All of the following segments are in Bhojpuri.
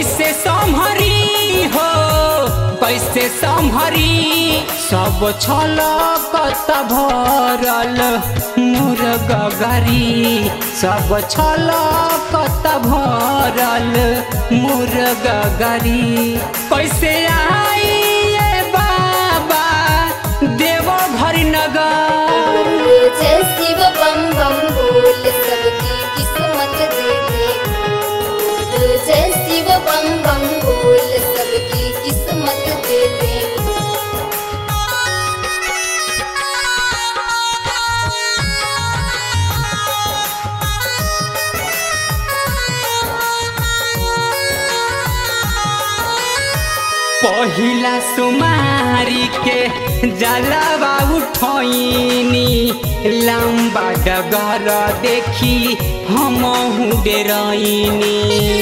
कैसे संभरी हो कैसे संभरी सब छल कत भरल मोर गगरी सब छल कत भरल मोर गगरी कैसे आई ये बाबा देव भरी नगर जय शिव बम बम बोल सबकी किस्मत दे दे बोल जय शिव बम बम बोल सबकी किस्मत दे दे पहिला सुमारी के जलवा उठैनी लम्बा डगर देखी हम डेरैनी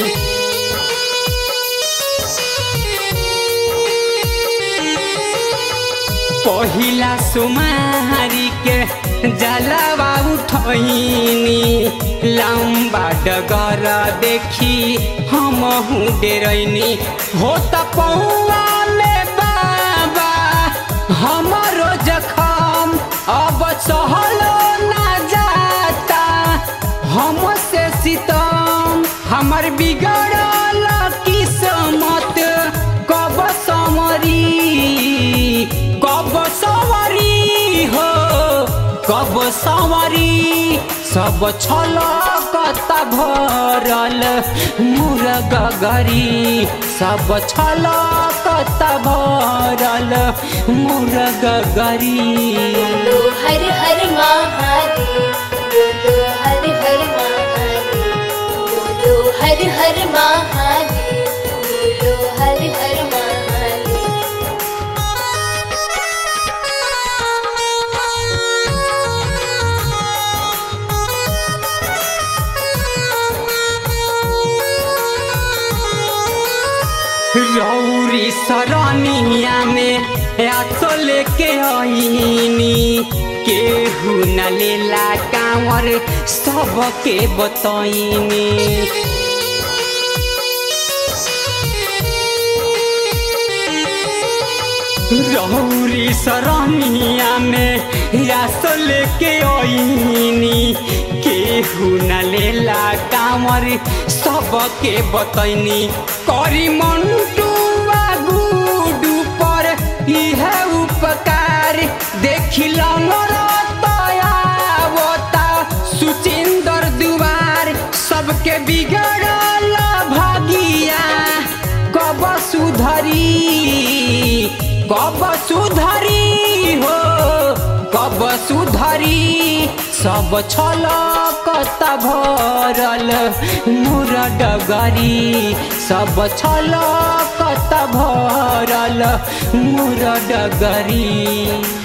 पहिला सुमारी के जलवा उठैनी लम्बा डगर देखी हम डेरैनी हो त पौआ में बाबा हमरो जखम अब सहलो ना जाता हमसे सितम हमर बिगड़ल किस्मत कब समरी कब सवरी हो कब सवरी सब छल कत भरल मुर गगरी सब छल कत भरल मुर गगरी बोलो हर हर महादेव बोलो हर हर महादेव बोलो हर हर महादेव बोलो हर हर महादेव रौरी सरनिया में आतो लेके आईनी केहू न लेला कांवर सबके बतैनी रौरी सरनिया में आतो लेके आईनी केहू न लेला कांवर सबके बतैनी करी मंटू गुडू पर इह उपकार देखी लंगरता सुचिंदर दुआर सबके बिगड़ल भगिया कब सुधरी कब सुधरी हो कब सुधरी सब छल कत भरल मुर डगरी सब छल कत भरल मुर डगरी